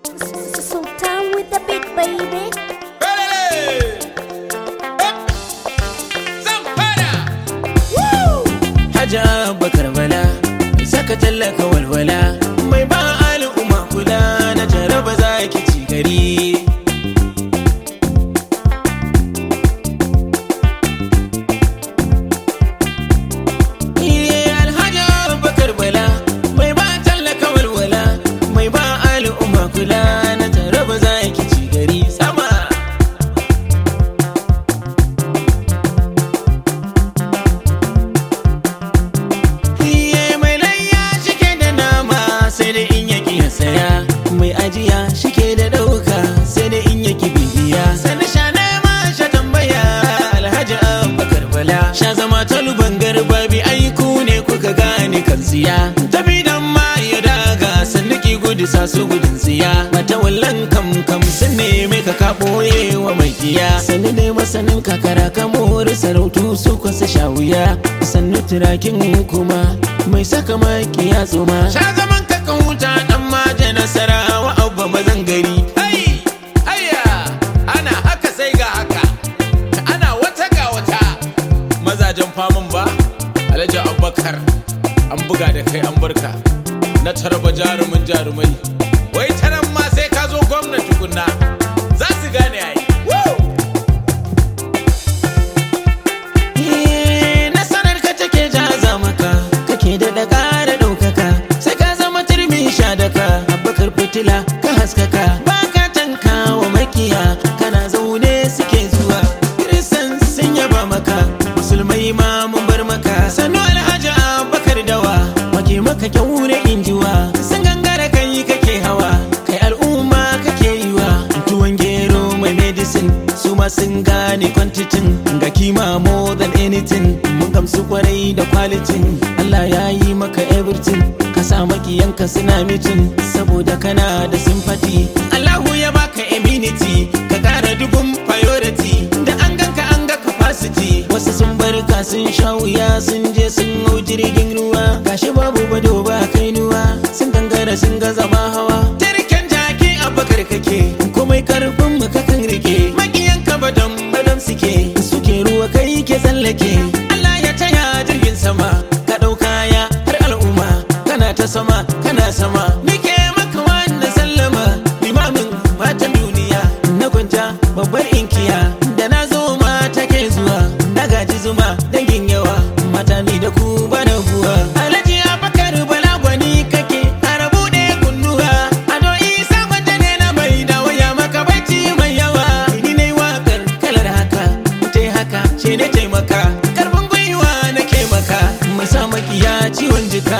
Sultan with the big baby. Haja bakar bala saka tallaka walwala mai ba al'umma kula na jaraba za ki ci gari Iye alhaja bakar bala mai ba tallaka walwala mai ba al'umma kula na jaraba za ki ci gari sama Iye mai layya shike da nama sai da in yaki ya saya mai ajiya shike da dauka sai da in yaki bibiya sani sha nema sha tambaya alhaji abubakar bala sha zama taluban garbabi aiku ne kuka gane kan siya tafi dan ma ya daga sanniki gudu sa su gudun siya mata wallan kam kam sun neme ka ka boye wa mai kiya sani dai masanin kakara ka mori sarautu su kwasa sha wuya sannu turakin kuma mai saka makiya tsoma sha zaman ka kan wuta dan maje nasara wa abba mazan gari Hai! Hayya! Ana haka sai ga haka. Ana wata ga wata. Mazajen famun ba? Alhaji Abubakar. An buga da kai an barka. Na tarba jarumin jarumai. Wai ta nan ma sai ka zo gwamnati tukunna. Za su gane ai. Woo! Eh, nasarar ka take jaza maka kake da da ƙara ɗaukaka sai ka zama turmi sha daka abakar fitila ka haskaka ba ka tanka wa makiya kana zaune suke zuwa kiristan sun yaba maka musulmai ma mun bar maka sannu alhaji abakar dawa wake maka kyaure injiwa sun gangara kai kake hawa kai al'umma kake yiwa tuwon gero mai medicine su ma sun gane kwantitin ga kima more than anything mun gamsu kwarai da kwalitin Allah ya yi maka everything ka sa makiyanka suna mitin saboda kana da sympathy Allahu ya baka immunity ka kara dubun priority da an ganka an ga capacity wasu sun barka sun sha wuya sun je sun hau jirgin ruwa gashi babu bado ba kainuwa sun gangara sun ga zama hawa jirgin jaki abakar kake komai karfin mu kakan rike makiyanka badam badam suke suke ruwa kai ke tsallake Allah ya taya jirgin sama ka ɗauka ya har al'umma kana ta sama kana sama nike maka wannan sallama limamin matan duniya na kwanta babbar inkiya da na zo mata ke zuwa na gaji zuma dangin yawa mata ni da ku bana buwa alhaji abakar bala gwani kake arabu ne kunnuwa ado isa gwada ne na mai da waya maka bacci mai yawa ni ne wakar kalar haka mutai haka ce ne taimaka karfin gwiwa nake maka mai sa makiya ciwon jika